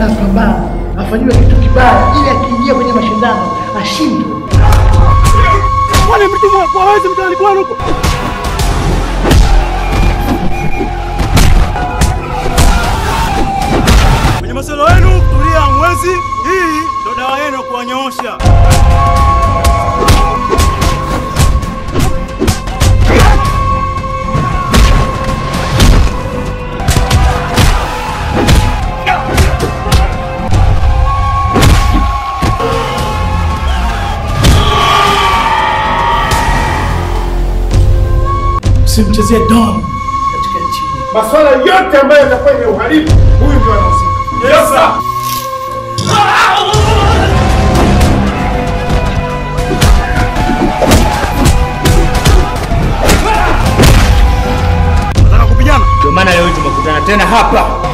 anapambana afanyiwe kitu kibaya, ili akiingia kwenye mashindano ashindwe. Wale mtumwa kwa waweze mtaani kwenu huko. Kwenye masuala yenu tulia mwezi, hii ndo dawa yenu ya kuwanyoosha. Usimchezee Don katika nchi hii. Masuala yote ambayo yatakuwa ni uhalifu, huyu ndio anahusika. Yes, sir. Nataka kupigana. Ndio maana leo tumekutana tena hapa